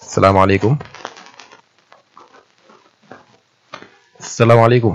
salaamaaleykum salaamaaleykum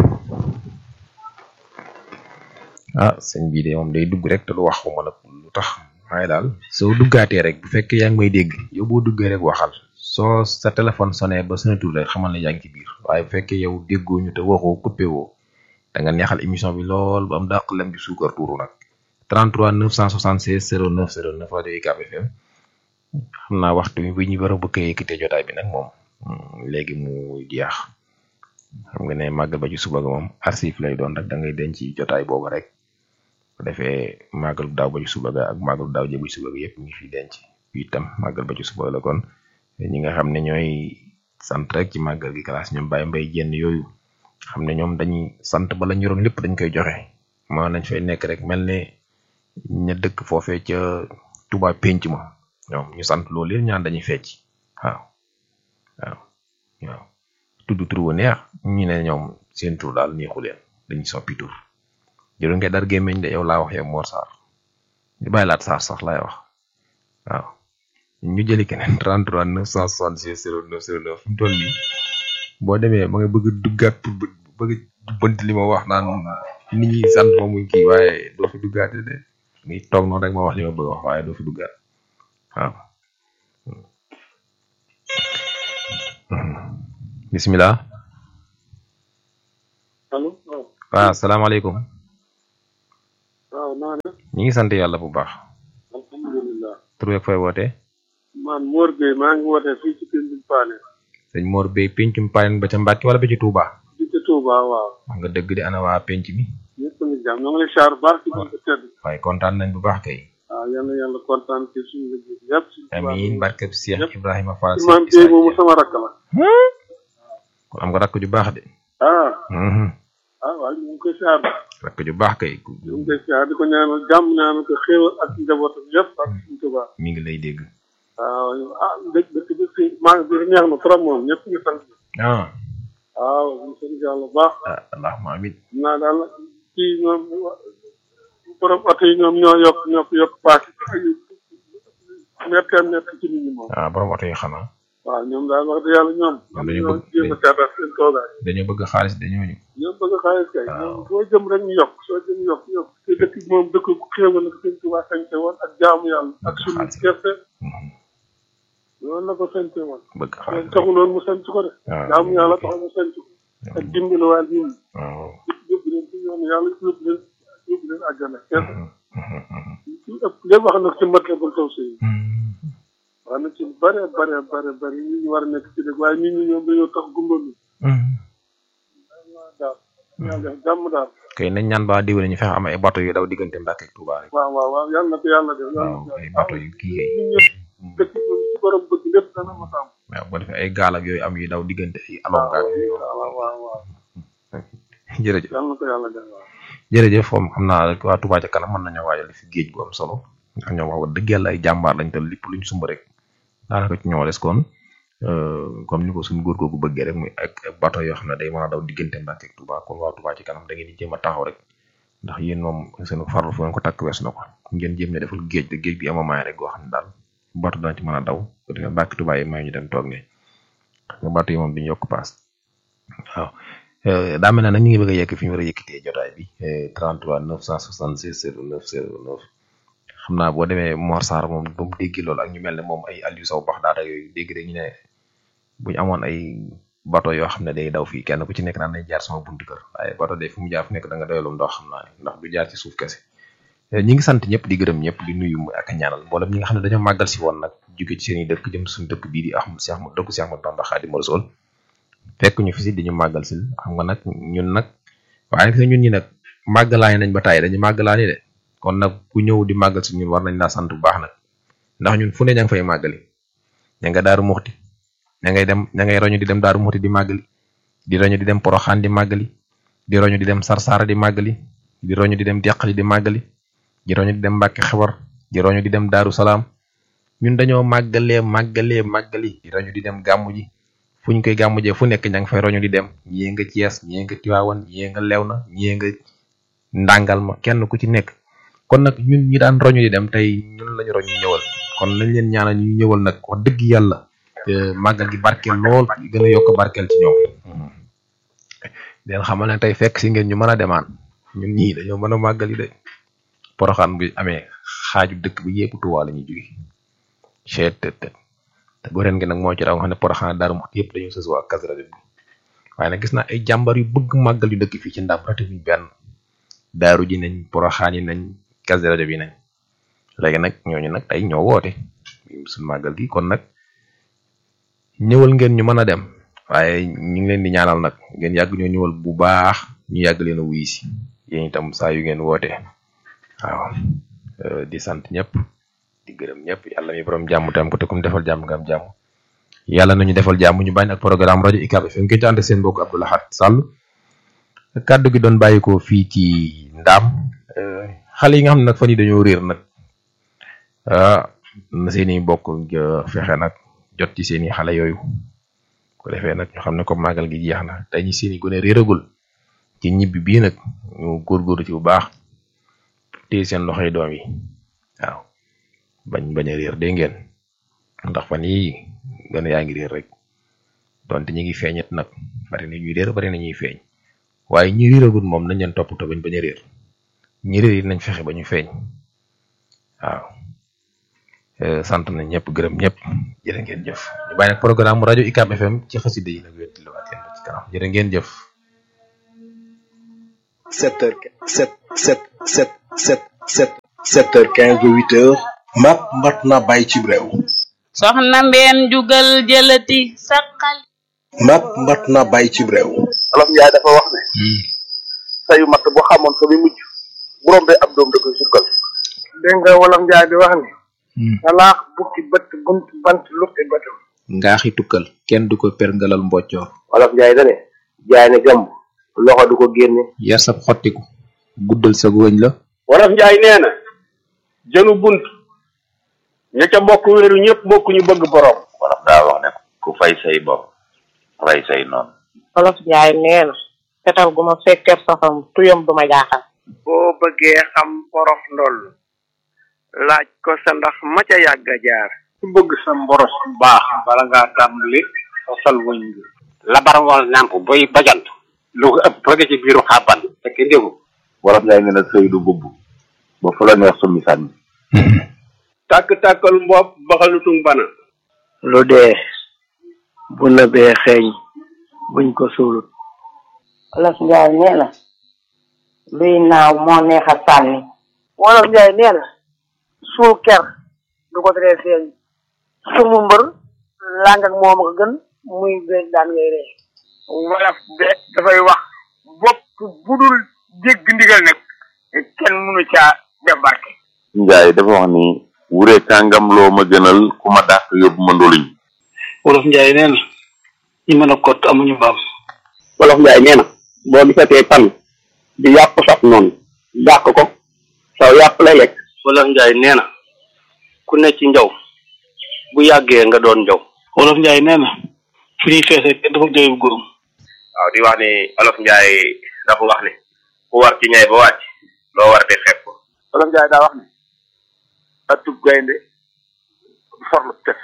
ah sëñ bii de moom day dugg rek te du wax ko mën a lu tax waaye daal soo duggaatee rek bu fekkee yaa ngi may dégg yow boo duggee rek waxal soo sa téléphone sonné ba sonatul rek xamal ne yaa ngi ci biir waaye bu fekkee yow déggoo ñu te waxoo coupé woo da nga neexal émission bi lool ba am dàq lem bi suukar tuuru nag 33 976 09 09 rajo UCAB FM xam naa waxtu bi bu ñu war a bëgg a yëkkatee jotaay bi nag moom léegi mu jeex xam nga ne màggal ba ci suba ga moom archive lay doon rek da ngay denc jotaay boobu rek bu defee màggal daaw ba ci suba ga ak màggal daaw jë ba ci suba ga yëpp ñu ngi fi denc itam màggal ba ci suba la kon ñi nga xam ne ñooy sant rek ci màggal gi classe ñoom bàyyi mbay jenn yooyu xam ne ñoom dañuy sant ba la ñu yoroon lépp dañ koy joxe moo nañ fay nekk rek mel ne ña dëkk foofee ca Touba penc ma ñoom ñu sant loolu yëpp ñaan dañuy fecc waaw waaw waaw tudd tur wu neex ñu ne ñoom seen tur daal neexu leen dañuy soppi tur jëru ngay dar gémmeñ de yow laa wax yow Mor Sarr ñu bàyyi laat Sarr sax laay wax waaw ñu jëli keneen 33 966 09 09 fi mu toll nii boo demee ma nga bëgg duggaat pour bëgg bënt li ma wax naan nit ñi sant ma muy kii waaye doo fi duggaate de ngi toog noonu rek ma wax li ma bëgg wax waaye doo fi duggaat waaw bismillah allo waaw salaamaaleykum waaw naa def ñi ngi sant yàlla bu baax alhamdulilah tur beeg fooy wootee man Mor Gueye maa ngi wootee fii ci Pimbine Paane sëñ Mor Bey pencum payen ba ca Mbàkke wala ba ci Touba di ci Touba waaw wax nga dëgg di ana waa penc mi ñëpp ngi jàmm ñoo ngi lay xaar baax ci biir tedd waaye kontaan nañ bu baax kay waaw yal na yàlla kontaan ci suñu liggéey bi yëpp ci amiin barkeb Cheikh Ibrahima Fall Imam Gueye moomu sama rakk la kon am nga rakk ju baax de ah Mhm. ah waaw ñu ngi koy xaar rakk ju baax kay ñu ngi koy xaar di ko ñaanal jàmm ñaanal ko xéewal ak njabootam yëpp ak suñu Touba mi ngi lay dégg waaw ah dëkk dëkk bi fi maa bi neex na trop moom ñëpp ngi sant ah waaw ñu sant yàlla bu baax ah allahumma amin naa daal kii ñoom borom oto yi ñoom ñoo yokk ñoo ko yokk paas méttee métti ci nit ñi moom ah borom oto yi xanaa waaw ñoom daal wax dëgg yàlla ñoom Ñoom dañu ñoo bëgg- jéem a seetaat seen toogaay dañoo bëgg xaalis dañoo ñu ñoom bëgg xaalis kay Waaw. ñoom soo jëm rek ñu yokk soo jëm yokk yokk te dëkk bi moom dëkk bu xéewal la ko sëñ Tuubaa sañte woon ak jaamu yàlla ak Bëgg suñu xaalis. gerte Mhm. loolu la ko sañte woon bëgg loolu xaalis taxuloon mu sañc ko de waaw. jaamu yàlla taxul mu sañc ko ak dimbali waa nit ñi waaw yóbbu leen ci yoonu yàlla yóbbu leen yóbbu leen àjjana kese Mhm. Mhm. Mhm. ci ëpp lépp wax na ci Matlabul Fawzayni Mhm. wax na ci bare bare bare bare nit ñi war a nekk ci dëgg waaye nit ñi ñoom dañoo tax gumbalu Mhm. daal yàlla def jàmm daal kay nañ ñaan ba diwle ñu fexe am ay bateau yu daw diggante Mbàkke ak Touba rek waaw waaw waaw yàlla na ko yàlla def yàlla waaw na ko ay yàlla bateau yu kii kay nit ñi dëkk bi moom ci borom bëgg lépp dana ma sàmm waaw boo defee ay gaal ak yooyu am yu daw diggante ay waaw alonga ak yooyu waaw waaw waaw waaw jërëjëf yàlla na ko yàlla def waaw jërëjëf moom xam naa rek waa Touba ca kanam mën nañoo waajal fi géej gu am solo ndax ñoom wax dëgg yàlla ay jàmbaar lañ te lépp luñ sumb rek daanaka ci ñoo des kon euh, comme ni ko suñu góor googu bëggee rek muy ak ak bateau yoo xam ne day mën a daw diggante Mbàkke ak Touba kon waa Touba ci kanam da ngeen di jéem a taxaw rek ndax yéen moom seen farlu fu ngeen ko takk wees na ko ngeen jéem ne defal géej te géej gi amamaay rek goo xam ne daal bateau dana ci mën a daw bu defee Mbàkke Touba yi may ñu dem toog ne xam nga bateau yi moom duñu yokk paas waaw Euh, daa mel ne nag ñu ngi bëgg a yekk fi ñu war a yëkkatee jotaay bi eh, 33 966 09 09 xam naa boo demee Mor Sarr moom ba mu dégg loolu ak ñu mel ne moom ay Aliou Sow bax daata yooyu dégg rek ñu ne bu ñu amoon ay bateau yoo xam ne day daw fii kenn ku ci nekk naan day jaar sama buntu kër waaye bateau de fu mu jaar fu nekk da nga doyalum ndox xam naa ne ndax du jaar ci suuf kese Eh, ñi ngi sant ñëpp di gërëm ñëpp di nuyu ak a ñaanal mboolem ñi nga xam ne dañoo màggal si woon nag jóge ci seen i dëkk jëm suñu dëkk bii di Ahmad Cheikh Ahmad dëkku Cheikh Ahmad Bamba Khadimu Rasul fekk ñu fi si di ñu màggal si xam nga nag ñun nag waaye nag ñun ñi nag màggalaani nañ ba tàyyi dañu màggalaani de kon nag ku ñëw di màggal si ñun war nañ laa sant bu baax nag ndax ñun fu ne ña nga fay màggali ña nga daaru muxti ña ngay dem ña ngay roñu di dem daaru muxti di màggali di roñu di dem poroxaan di màggali di roñu di dem sarsaara di màggali di roñu di dem deqali di màggali di roñu di dem mbàkke xewar di roñu di dem daaru salaam ñun dañoo màggalee màggalee màggali di roñu di dem gàmmu ji fu ñu koy gàmmujee fu nekk ña nga fay roñu di dem ñii nga Cees ñii nga Tiwaawan ñii nga Lewna ñii nga ndàngal ma kenn ku ci nekk kon nag ñun ñi daan roñu di dem tey ñun lañu roñu ñëwal kon nañ leen ñaanal ñu ñëwal nag wax dëgg yàlla màggal gi barkeel lool gën a yokk barkeel ci ñoom leen xamal ne tey fekk si ngeen ñu mën a demaan ñun ñii dañoo mën a màggal yi de poroxaan bi amee xaaju dëkk bi yépp Tuubaa la ñuy jóge cheet te te te goreen gi nag moo ci raw xam ne poroxaan daaru mot yëpp dañoo sës waa Kazu Rajab bi waaye nag gis naa ay jàmbar yu bëgg màggal yu dëkk fii ci ndam rate bi benn daaru ji nañ poroxaan yi nañ Kazu Rajab yi nañ léegi nag ñooñu nag tey ñoo woote suñ màggal gi kon nag ñëwal ngeen ñu mën a dem waaye ñu ngi leen di ñaanal nag ngeen yàgg ñoo ñëwal bu baax ñu yàgg leen a wuy si yéen itam saa yu ngeen woote waaw di sant ñëpp di gërëm ñëpp yàlla mi borom jàmm tam ko te kum defal jàmm nga am jàmm yàlla nañu defal jàmm ñu bàyyi ak programme rajo UCAB FM ngeen ci ànd seen mbokk Abdou Lahad Sall kàddu gi doon bàyyi ko fii ci ndaam xale yi nga xam ne nag fan yi dañoo réer nag ah na seeni bokk fexe nag jot ci seeni xale yooyu ko defee nag ñu xam ne comme màggal gi jeex na tey ñi seeni gone réeragul ci ñibbi bii nag ñu góorgóorlu ci bu baax téye seen loxoy doom yi waaw bañ bañ a réer dégg ngeen ndax fan yii gën yaa ngi réer rek donte ñu ngi feeñet nag bari na ñuy réer bari na ñuy feeñ waaye ñi réeragul moom nañ leen toppatoo bañ bañ a réer ñi réer yi nañ fexe ba ñu feeñ waaw sant nañ ñëpp gërëm ñëpp jërë ngeen jëf ñu bàyyi nag programme rajo UCAB FM ci xasida yi nag wettiliwaat leen ci kanam jërë ngeen jëf. 7 heures 7 7 7 7 7 7 heures 15 ba 8 heures mat mat na bàyyi ci réew soxna mbeen jugal jëlati saqal mat mat na bàyyi ci réew olof njaay dafa wax ne sayu matt bu xamoon fa muy mujj bu rombee ab doom da koy sukkal dégg nga wolof njaay di wax ni talaax bukki bët bunt bant luppi bëtam ngaaxi tukkal kenn du ko perngalal mboccoor olof njaay dane jaay ne gàmb loxo du ko génne yar sab xottiku guddal sa wëñ la wolof njaay nee na jënu bunt ña ca bokk wéeru ñëpp bokk ñu bëgg borom wolof daa wax ne ku fay say bopp rey say noonu olof njaay nee na fetal gu ma fekkeer safam tuyam du ma jaaxal boo bëggee xam porof ndoll laaj ko sa ndax ma ca yàgg a jaar ku bëgg sa mboros bu baax bala ngaa tàmbali sosal wëñ bi labar wal nàmp boy bajant lu ko ëpp bëgg ci biiru xàbban fekk déggu wolof njaay nee na sëy du bubb ba fu la neex summi sànni tàkk-tàkkal mbopp baxalutung bana lu dee bu nëbee xeeñ buñ ko suulut olof njaay nee na luy naaw moo neex a sànni wolof njaay nee na suul ker du ko teree feeñ sumu mbër làng ak moom ko gën muy beeg daan ngay ree wolof de dafay wax bopp bu dul dégg ndigal nag kenn mënu caa def barke njaay dafa wax ni wure kàngam loo ma gënal ku ma dàq yóbbu ma ndoluñ wolof njaay nee na ñi mën a kott amuñu mbaam wolof njaay nee na boo gisatee pan di yàpp sab noonu dàq ko saw yàpp lay lekk wolof njaay nee na ku ne ci njaw bu yàggee nga doon njaw wolof njaay nee na fi ñuy feesee kenn dafa jooyu góorum waaw di wax ni olof njaay dafa wax ni ku war ci ñay ba wàcc loo war di xeeb ko wolof njaay daa wax ne atub gaynde forlu tef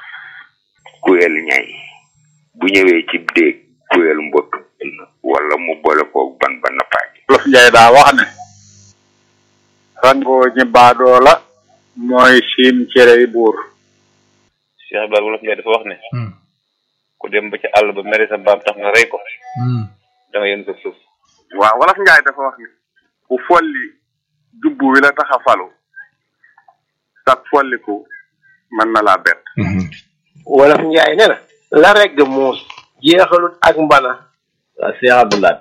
kuyel ñay bu ñëwee ci déeg kuyel mbott wala mu boole koog ban ba nappaaj wolof njaay daa wax ne rangoo ñi baadoo la mooy siim cerey buur Cheikh Ibrahima wolof njaay dafa wax ne ku dem ba ci àll ba mere sa mbaam tax nga rey ko da nga yën ko suuf waaw wolof njaay dafa wax ne ku folli jubbu wi la tax a falu sag folliku mën na laa bett wolof njaay nee na la regg muus jeexalut ak mbana waa Cheikh Abdoulaye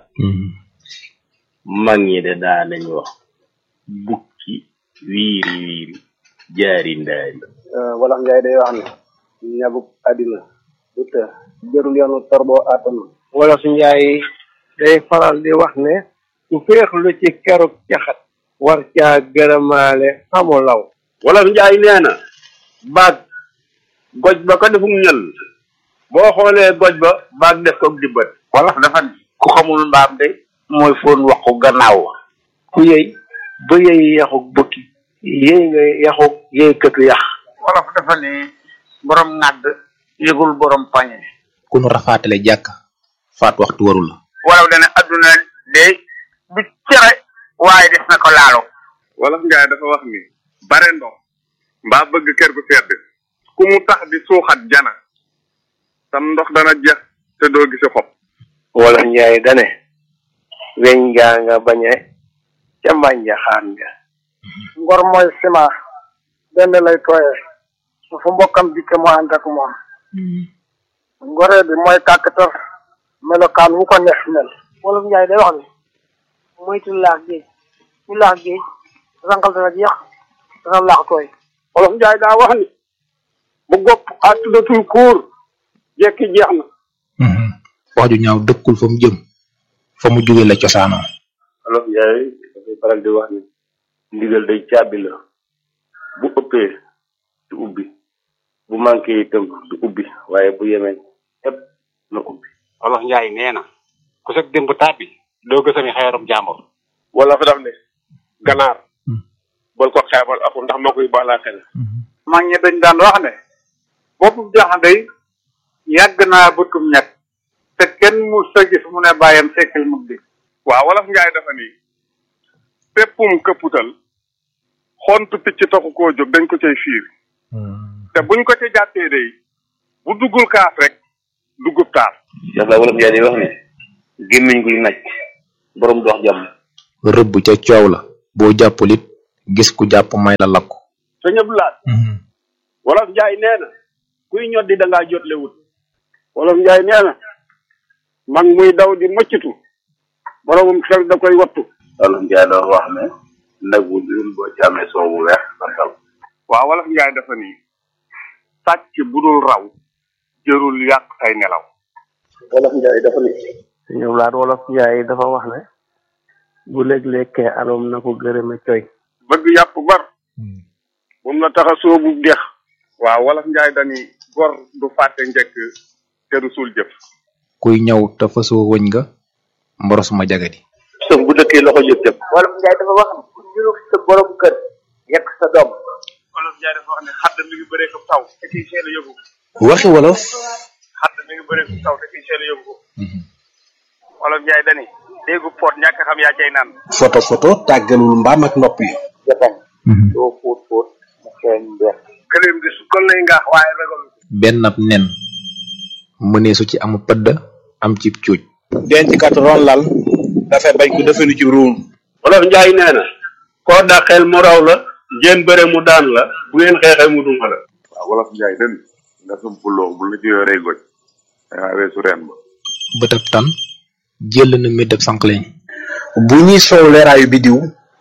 mag ñi de daa nañ wax bukki wiiri wiiri jaari ndaari wolof njaay day wax ne ñabuk àddina du të jërul yoonu torboo atanu wolof njaay day faral di wax ne su féexlu ci keruk caxat war caa gërëmaale xamu law wolof njaay nee na baag goj ba ko defum ñël boo xoolee goj ba baag def ko dibbat wolof dafa ni ku xamul mbaam de mooy foon waxu gannaaw ku yëy ba yëy yaxuk bukki yëy nga yaxuk yëy këtu yax wolof dafa ni borom ŋàdd yëgul borom pañe ku nu rafaatale jàkk faat waxtu waru la walaw dana adduna de du cere waaye des na ko laalo wolof njaay dafa wax ni bare ndox mbaa bëgg kër gu sedd ku mu tax di suuxat jana sam ndox dana jeex te doo gisi xob wolof njaay dane weñ gaa nga bañe ca mbànja xaan nga ngor mooy ciment benn lay tooyee su fu mbokkam dikke mu ànd ak moom ngoree bi mooy kàkkatar melokaan wu ko neex mel wolof njaay day wax ni moytu laax géej ñu laax géej rangal dana jeex dana laax tooy wolof njaay daa wax ni bu gopp àttudatul kuur jekki jeex na wax ju ñaaw dëkkul fa mu jëm fa mu jóge la cosaanoo olof njaay dafay faral di wax ni ndigal day caabi la bu ëppee du ubbi bu manqué itam du ubbi waaye bu yemee ëpp na ubbi olof njaay nee na ku sag démb tàbbi doo gësami xeerum jàmbur wala fa daf ne ganaar bal ko xeebal aku ndax moo koy baalaa xel mag ñi dañ daan wax ne boppu jaxandey yàgg naa bëtum ñett te kenn mu sa gis mu ne bàyyam sekkil mug di waaw wolof njaay dafa ni péppum këpputal xontu picc taxu koo jóg dañ ko cay fiir te buñ ko ca jàppee day bu duggul kaaf rek duggub taar Cheikh la wolof njaay di wax ni gémmiñ guy naj borom dox jàmm rëbb ca coow la boo jàppul it gis ku jàpp may la lakku sëñ Abdou Lahad wolof njaay nee na kuy ñoddi da ngaa jotle wut wolof njaay nee na mag muy daw di mëccitu boromum xel da koy wattu wolof njaay doon wax ne nag wu dul boo ci amee soow bu weex santal waaw wolof njaay dafa ni sàcc bu dul raw jërul yàq say nelaw wolof njaay dafa ni sëñ Abdou Lahad wolof njaay dafa wax ne bu léeg-lekkee aloom na ko gërëme coy bëgg yàpp bar bum la tax a soobu dex waaw wolof njaay dani gor du fàtte njëkk te du suul jëf kuy ñëw te fasoo wëñ nga mboros ma jagadi sëf bu dëkkee loxo jëf jëf wolof njaay dafa wax ni ku ñulug sa borom kër yekk sa doom wolof njaay dafa wax ne xadd mi ngi bëree ko taw te kiy seel a yóbbu ko waxi wolof xadd mi ngi bëree ko taw te kiy seel a yóbbu ko wolof njaay dani déggu pot ñàkk xam yaa cay naan photo photo tàggalul mbaam ak nopp yi jatañ doo fóot fóot mu xeeñ mbeex këleem di su kon lay ngaax waaye ragal benn ab nen mëneesu ci amu pëdd am ci cuuj denc kat ron lal dafay bañ ko defenu ci ruum wolof njaay nee na koo dàqeel mu raw la ngeen bëre mu daan la bu ngeen xeexee mu duma la waaw wolof njaay den nga sumpuloo bu la ci yoree goj dangaa weesu reen ba bëtab tan jël na médab sànqleñ bu ñuy soow leeraayu bidiw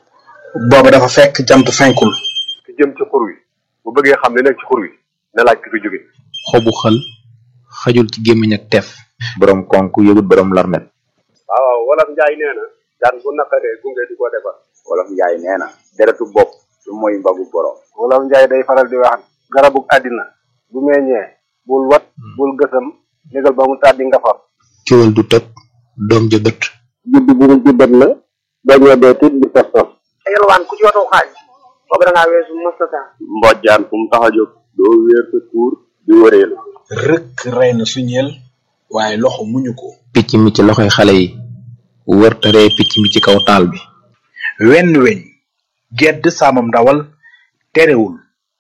booba dafa fekk jant fenkul ki jëm ci xur wi bu bëggee xam li nekk ci xur wi na laaj ki fi jóge xobu xël xajul ci gémmiñ ak teef borom konk yëgut borom larmet waaw waaw wolof njaay nee na daan bu naqaree gunge di ko defar wolof njaay nee na deretu bopp du mooy mbagu borom wolof njaay day faral di wax garabug àddina bu meññee bul wat bul gësam négal ba mu tàddi nga far ciwal du tëb doom ja bët judd bu mu juddat la bañoo dee tit di tos tos yalwaan ku ci watoo xaaj boobu da ngaa weesu mastata mbojjaan fu mu tax a jóg doo wéer sa kuur di wëreelu rëkk rey na suñeel waaye loxo muñu ko picc mi ci loxoy xale yi wërtaree picc mi ci kaw taal bi wenn weñ gedd saamam ndawal terewul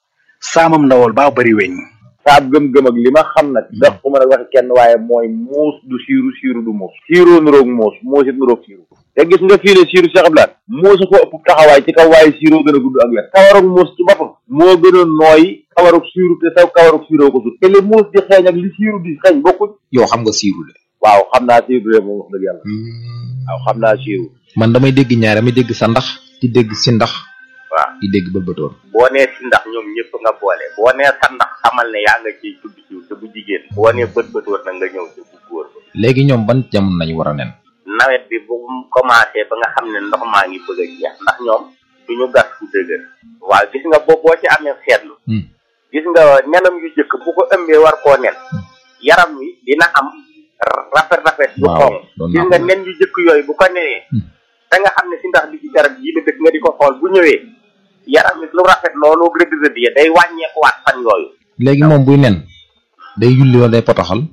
saamam ndawal baa bari weñ saab gëm-gëm ak li ma xam nag ndax ku mën a waxe kenn waaye mooy muus du siiru siiru du muus siiroo nuroog muus muus it nuroog siiru te gis nga fii ne siiru Cheikh Abdoulaye muusa ko ëpp taxawaay ci kaw waaye siiroo gën a gudd ak wet kawarug muus ci boppam moo gën a nooy kawarug siiru te saw kawarug siiroo ko sut te li muus di xeeñ ak li siiru di xeeñ bokkuñ yow xam nga siiru de waaw xam naa siiru de moom wax dëgg yàlla waaw xam naa siiru man damay dégg ñaar damay dégg sa ndax di dégg si ndax waaw di dégg bëlbëtoor boo nee si ndax ñoom ñëpp nga boole boo nee sa ndax xamal ne yaa nga ciy tudd jiw te bu jigéen boo nee bët bët war na nga ñëw te bu góor ba léegi ñoom ban jamono nañu war a nen nawet bi bu mu commencé ba nga xam ne ndox maa ngi bëgg a jeex ndax ñoom du ñu gas fu dëgër waaw gis nga boo boo ci amee seetlu gis nga nenam yu jëkk bu ko ëmbee war koo nen yaram wi dina am rafet rafet yu waaw xonq doon gis naa nga ko. nen yu jëkk yooyu bu ko nenee da nga xam ne si ndax bi ci garab yi la dëkk nga di ko xool bu ñëwee yaram wi lu rafet loolu rëdd rëdd ya day wàññeekuwaat fan yooyu léegi moom buy nen day yulli wala day potoxal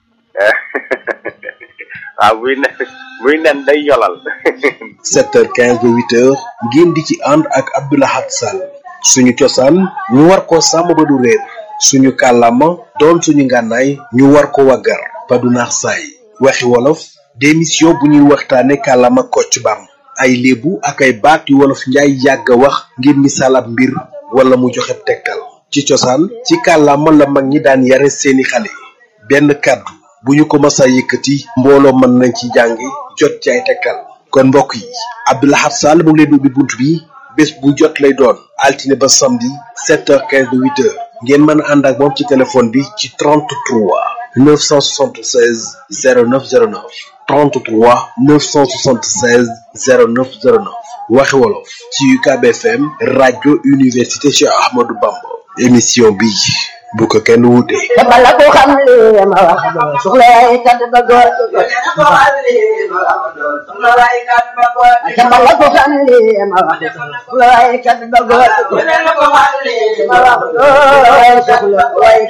waaw buy nen buy nen day yolal 7h15 ba 8h ngeen di ci ànd ak Abdoulahat Sall suñu cosaan ñu war ko sàmm ba du réer suñu kàllaama doon suñu ngànnaay ñu war ko waggar ba du naax saay waxi wolof démission bu ñuy waxtaane kàllaama kocc bam ay léebu ak ay baat yu wolof njaay yàgg a wax ngir misaal ab mbir wala mu joxe tegtal ci cosaan ci kàllaama la mag ñi daan yare seeni xale benn kàddu bu ñu ko masa yëkkati mbooloo mën nañ ci jàngi jot ci ay tegtal kon mbokk yi Abdoulahat Sall mu ngi leen ubbi bunt bi bés bu jot lay doon altine ba samedi 7h15 ba 8h ngeen mën a ànd ak moom ci téléphone bi ci 33 976 0909 33 976 0909 waxi wolof ci UCAB FM rajo université Cheikh Ahmadou Bamba émission bi bu ko kenn wuute. bala ko xam li ma wax soxla ay kat ba góor bala ko xam li ma wax soxla ay kat ba góor